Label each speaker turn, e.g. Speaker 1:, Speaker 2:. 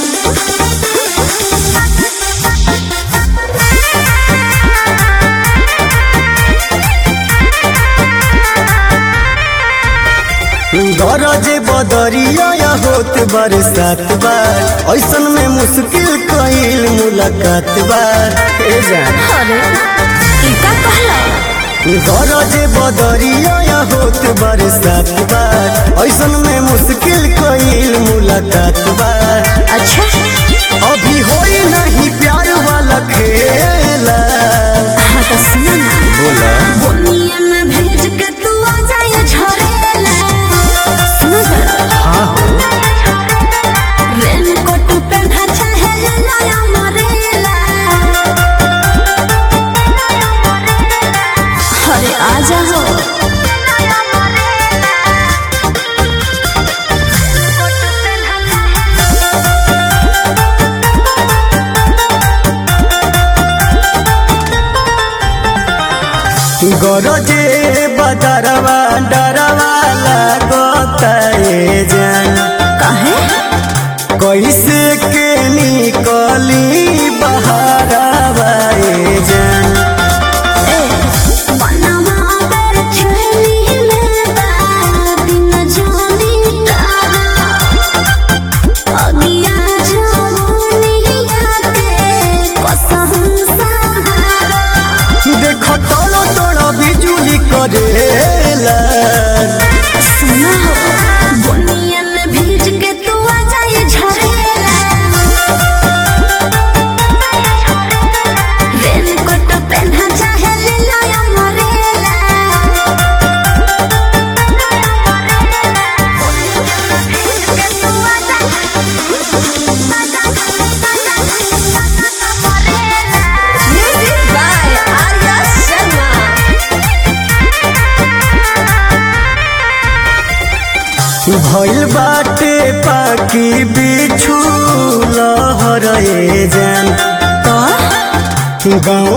Speaker 1: गरजे बदरिया या होत बरसात बार ऐसन में मुश्किल कईल मुलाकात बार हे जान
Speaker 2: अरे ई का कहला
Speaker 1: गरजे बदरिया या होत बरसात बार ऐसन में मुश्किल कईल मुलाकात बार
Speaker 2: अच्छा
Speaker 1: अभी होई नहीं प्यार वाला खेला
Speaker 2: हाँ तो सुनो ना
Speaker 1: बोला
Speaker 2: बुनिया में भेज के तू आ जाए झरेला सुनो जरा
Speaker 1: हाँ हो
Speaker 2: रेनकोट पहना चाहे लाया मरेला अरे आ जाओ
Speaker 1: गरजे बदरवा डरवा लागता ए जान
Speaker 2: काहे
Speaker 1: कैसे के निकली बहारवा ए जान
Speaker 2: ए बनवा पर चली लेबा दिन जानी तारा अगिया जवानिया के कसम सहारा
Speaker 1: देखो तोड़ो तोड़ो बिजुली करेला
Speaker 2: सुना हो बुनिया में भीज के तू आ जाए झरेला रेनकोट पहना चाहे ले लाया मरेला Music by Arya Sharma.
Speaker 1: भइल बाटे पाकी बिछु लहर ए जान गाँव